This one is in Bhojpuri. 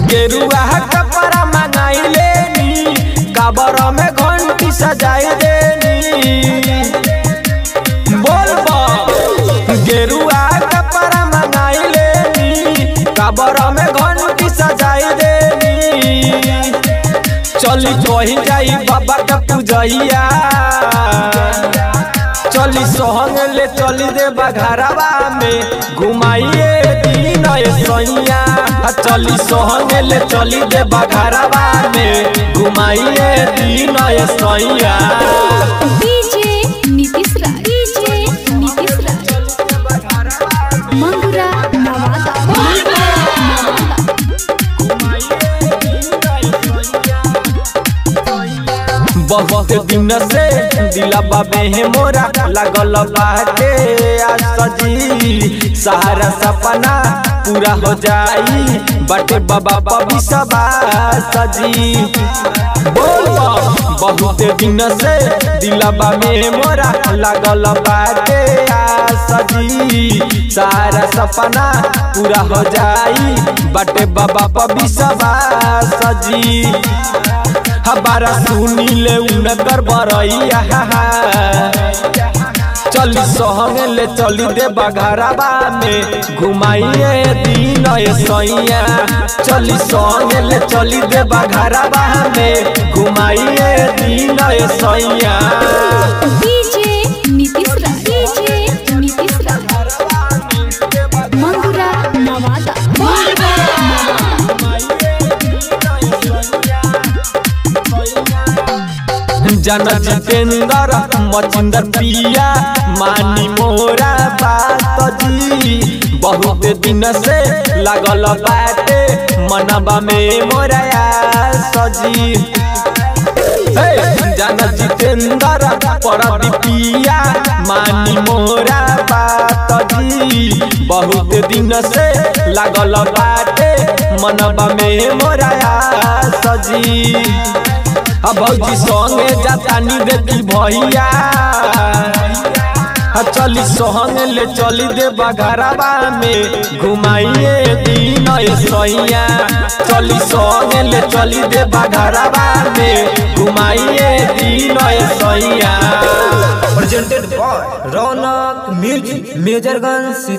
गेरुआ कपड़ा मंगाई लेनी काबर में घंटी सजाई देनी बोल बा गेरुआ कपड़ा मंगाई लेनी काबर में घंटी सजाई देनी चली कही जाई बाबा का पूजैया चली सोहंग ले चली दे बघरवा में घुमाइए दीन सैया चली सोहंग ले चली दे बघरवा में घुमाइए दीन सैया डीजे नीतीश राज डीजे नीतीश राज मंगुरा नवादा मंगुरा नवादा बहुत दिन से दिला बाबे है मोरा लगल बाटे आज सजी सहारा सपना पूरा हो जाई बटे बाबा पबी सबा सजी बोल बा, बहुत दिन से दिला बाबे मोरा लगल बाटे आज सजी सारा सपना पूरा हो जाई बटे बाबा पबी सबा सजी हमारा सुनी ले उनकर बरैया चली सहंग ले चली दे बघरवा में घुमाइए दीन सैया चली सहंग ले चली दे बघरवा में घुमाइए दीन सैया डीजे नीतीश राज डीजे नीतीश राज मंगुरा नवादा मंगुरा नवादा जन जितेंद्र मचिंदर पिया मानी मोरा बात जी बहुत दिन से लगल बाटे मनबा में मोरा सजी हे, जन जितेंद्र परदीपिया मानी मोरा बात जी बहुत दिन से लगल बाटे मनबा में मोरा सजी अब भौजी संगे जातानी देखी भैया आ चली सोहंग ले चली दे बघरवा में घुमाइए दीन सैया चली सोहंग ले चली दे बघरवा में घुमाइए दीन सैया presented by Ronak Music, Majorganj